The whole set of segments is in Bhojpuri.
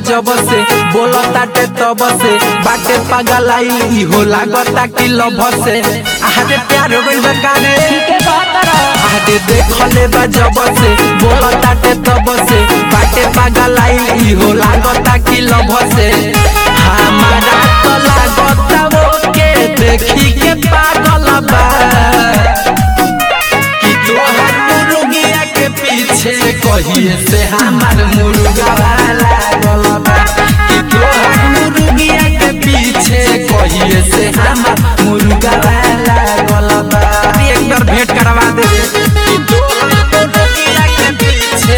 जब से बोलताटे तब से बाटे पगलाई इहो लागता कि लभ से आहारे प्यार हो गइल बा काहे के कहतर आहारे देखले बा जब से बोलताटे तब से बाटे पगलाई इहो लागता कि लभ से हमारा तो लागता वो के देखी के पागल बा कि तोहर मुर्गिया के पीछे कहिए से हमार मुर्गा लागल बा कि तोहर मुर्गिया के पीछे कहिए से हमार मुर्गा लागल बा एक बार भेंट करवा दे कि तोहर मुर्गिया के पीछे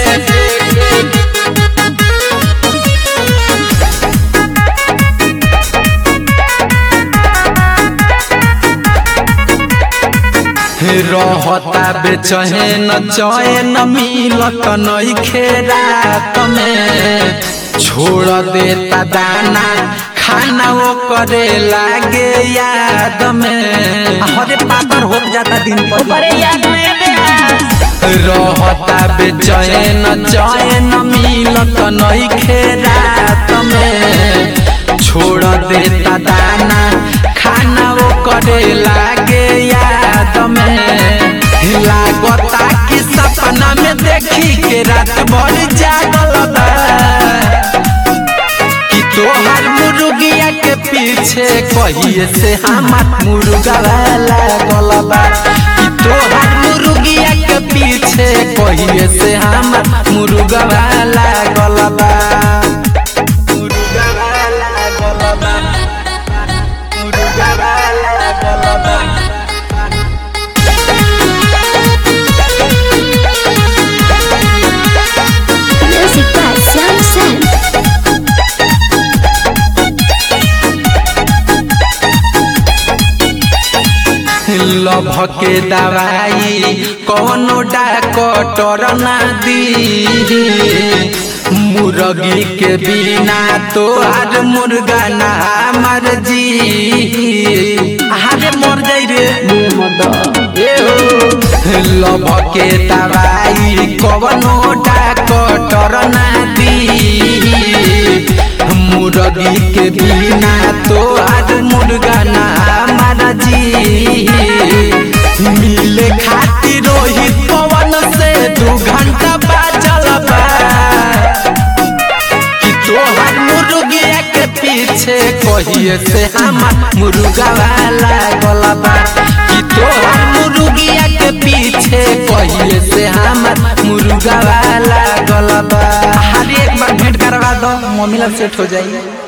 रहता बेचैन चैन मिलत नइखे रात में छोड़ देता दाना खाना वो करे लागे याद में हरे पातर हो जाता दिन पर ऊपरे याद में ब्यास रहता बेचैन चैन मिलत नइखे रात में छोड़ देता दाना खाना वो करे लागे याद में लागता कि सपना में देखी के रात भर जागल बा कि तोहर मुर्गिया के पीछे कहिए से हमार मुर्गा लागल बा कि तोहर मुर्गिया के पीछे कहिए से हमार मुर्गा लागल बा मुर्गा लागल बा मुर्गा लागल बा Music by Sam Sam. Love के दवाई कौनो डॉक्टर ना दी मुर्गी के बिना तो आज मुर्गा ना मर जी अरे मर जाई रे ए हो लभ के दवाई कौनो डॉक्टर ना दी मुर्गी के बिना तो आज मुर्गा ना मारा जी मिले खातिर रोहित पवन से दू घंटा बाजल बा कि तोहर मुर्गिया के पीछे कहिए से हमार मुर्गा लागल बा कि तोहर मुर्गिया के पीछे कहिए से हमार मुर्गा लागल बा हर एक बार भेंट करवा दो मम्मी लग सेट हो जाई